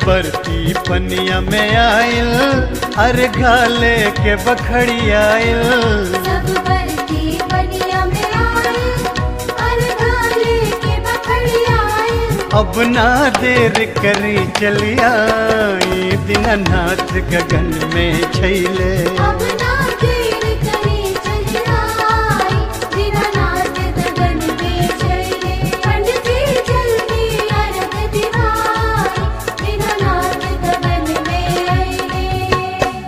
बरती पनिया में आयल अरे घाले के बखड़ी आयल सब बरती बनिया में आए अरगाले के बखड़ी आए अब ना देर करी चलिया दीनानाथ गगन में छैले अब ना देर करे चली आई दीनानाथ गगन में चले पंडित जी जल्दी अर्घ दिवाई दीनानाथ गगन में आए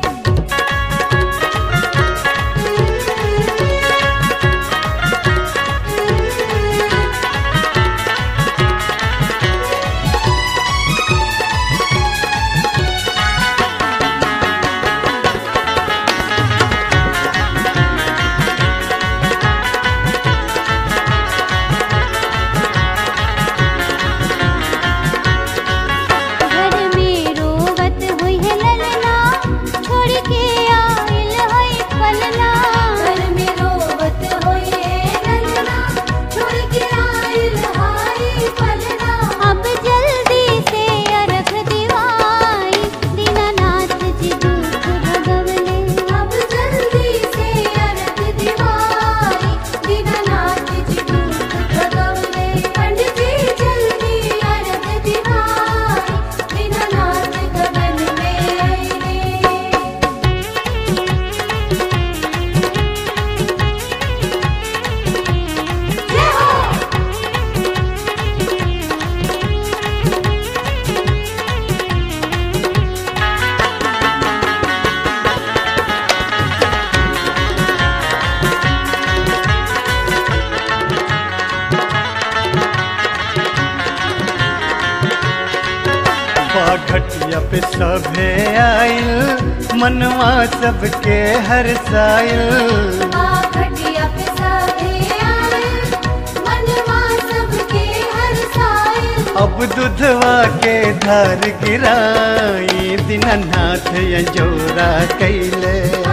घर में रोवत हुई है ललना छोड़ के आइल है पलना घर में रोवत हुई है ललना छोड़ के आइल है पलना अब जल्दी से अर्घ दिवाई दीनानाथ जी दुख भगवले अब जल्दी से अर्घ दिवाई दीनानाथ जी दुख भगवले पंडित जी जल्दी अर्घ दिवाई दीनानाथ गगन में आए जय हो घटिया पे सभे आयल मनवा सबके हर सायल घटिया पे सभे आए मनवा सबके हर साए अब दुधवा के धार गिराई दीनानाथ यजोरा कैले